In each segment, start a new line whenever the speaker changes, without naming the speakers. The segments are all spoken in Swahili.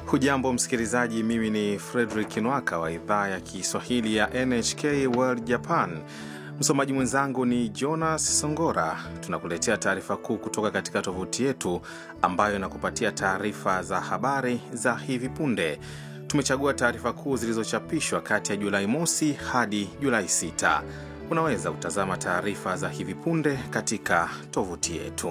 Hujambo msikilizaji, mimi ni Fredrik Nwaka wa idhaa ya Kiswahili ya NHK World Japan. Msomaji mwenzangu ni Jonas Songora. Tunakuletea taarifa kuu kutoka katika tovuti yetu ambayo inakupatia taarifa za habari za hivi punde. Tumechagua taarifa kuu zilizochapishwa kati ya Julai mosi hadi Julai 6. Unaweza kutazama taarifa za hivi punde katika tovuti yetu.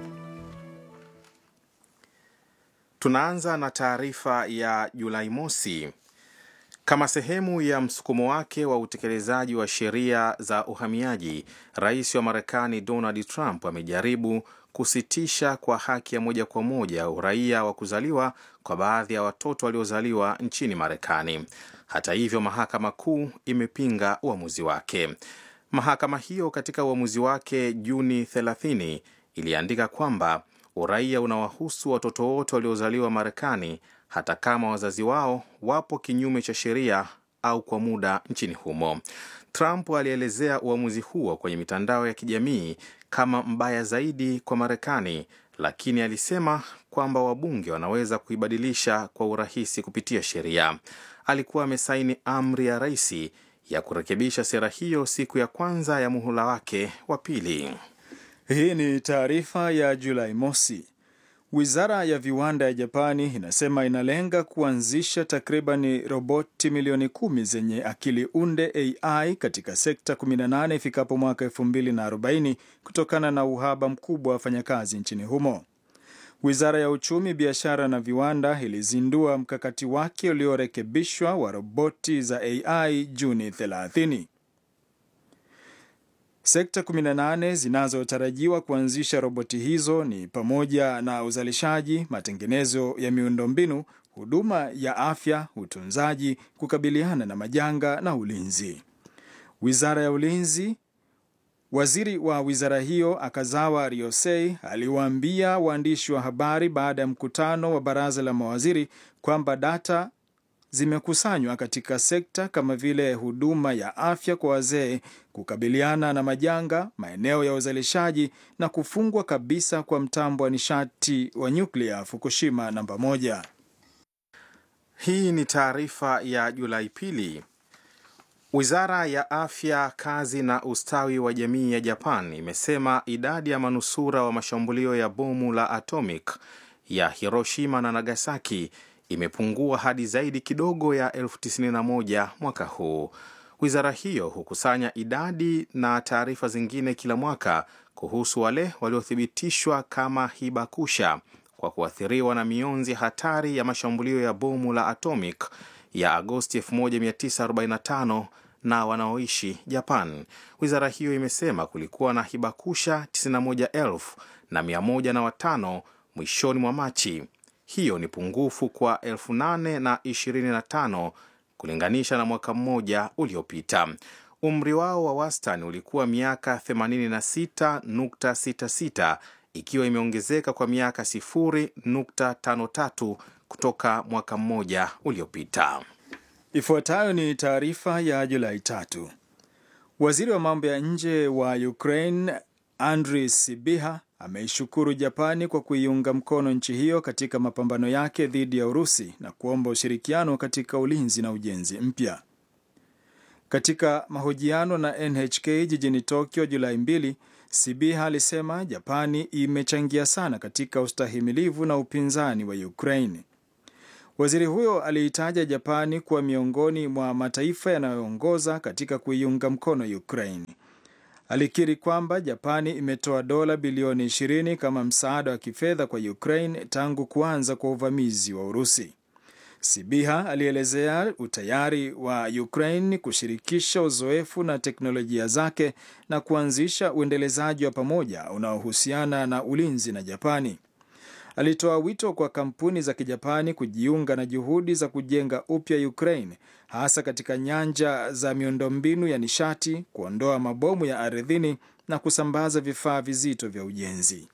Tunaanza na taarifa ya Julai mosi. Kama sehemu ya msukumo wake wa utekelezaji wa sheria za uhamiaji, rais wa Marekani Donald Trump amejaribu kusitisha kwa haki ya moja kwa moja uraia wa kuzaliwa kwa baadhi ya watoto waliozaliwa nchini Marekani. Hata hivyo, mahakama kuu imepinga uamuzi wake. Mahakama hiyo katika uamuzi wake Juni 30 iliandika kwamba uraia unawahusu watoto wote waliozaliwa Marekani hata kama wazazi wao wapo kinyume cha sheria au kwa muda nchini humo. Trump alielezea uamuzi huo kwenye mitandao ya kijamii kama mbaya zaidi kwa Marekani, lakini alisema kwamba wabunge wanaweza kuibadilisha kwa urahisi kupitia sheria. Alikuwa amesaini amri ya rais ya kurekebisha sera hiyo siku ya kwanza ya muhula wake wa pili.
Hii ni taarifa ya Julai mosi. Wizara ya viwanda ya Japani inasema inalenga kuanzisha takribani roboti milioni kumi zenye akili unde AI katika sekta 18 ifikapo mwaka 2040 kutokana na uhaba mkubwa wa wafanyakazi nchini humo. Wizara ya uchumi, biashara na viwanda ilizindua mkakati wake uliorekebishwa wa roboti za AI Juni 30. Sekta 18 zinazotarajiwa kuanzisha roboti hizo ni pamoja na uzalishaji, matengenezo ya miundombinu, huduma ya afya, utunzaji, kukabiliana na majanga na ulinzi. Wizara ya ulinzi, waziri wa wizara hiyo Akazawa Ryosei aliwaambia waandishi wa habari baada ya mkutano wa baraza la mawaziri kwamba data zimekusanywa katika sekta kama vile huduma ya afya kwa wazee, kukabiliana na majanga, maeneo ya uzalishaji na kufungwa kabisa kwa mtambo wa nishati wa nyuklia Fukushima namba moja.
Hii ni taarifa ya Julai pili. Wizara ya afya, kazi na ustawi wa jamii ya Japan imesema idadi ya manusura wa mashambulio ya bomu la atomic ya Hiroshima na Nagasaki imepungua hadi zaidi kidogo ya elfu tisini na moja mwaka huu. Wizara hiyo hukusanya idadi na taarifa zingine kila mwaka kuhusu wale waliothibitishwa kama hibakusha kwa kuathiriwa na mionzi hatari ya mashambulio ya bomu la atomic ya Agosti 1945 na wanaoishi Japan. Wizara hiyo imesema kulikuwa na hibakusha 91,000 na 105 mwishoni mwa Machi. Hiyo ni pungufu kwa 825 kulinganisha na mwaka mmoja uliopita. Umri wao wa wastani ulikuwa miaka 86.66 ikiwa imeongezeka kwa miaka 0.53 kutoka mwaka mmoja uliopita.
Ifuatayo ni taarifa ya Julai tatu. Waziri wa mambo ya nje wa Ukraine Andrii Sibiha ameishukuru Japani kwa kuiunga mkono nchi hiyo katika mapambano yake dhidi ya Urusi na kuomba ushirikiano katika ulinzi na ujenzi mpya. Katika mahojiano na NHK jijini Tokyo Julai mbili, Sibiha alisema Japani imechangia sana katika ustahimilivu na upinzani wa Ukraine. Waziri huyo aliitaja Japani kuwa miongoni mwa mataifa yanayoongoza katika kuiunga mkono Ukraine. Alikiri kwamba Japani imetoa dola bilioni 20 kama msaada wa kifedha kwa Ukraine tangu kuanza kwa uvamizi wa Urusi. Sibiha alielezea utayari wa Ukraine kushirikisha uzoefu na teknolojia zake na kuanzisha uendelezaji wa pamoja unaohusiana na ulinzi na Japani. Alitoa wito kwa kampuni za Kijapani kujiunga na juhudi za kujenga upya Ukraine hasa katika nyanja za miundombinu ya nishati, kuondoa mabomu ya ardhini na kusambaza vifaa vizito vya ujenzi.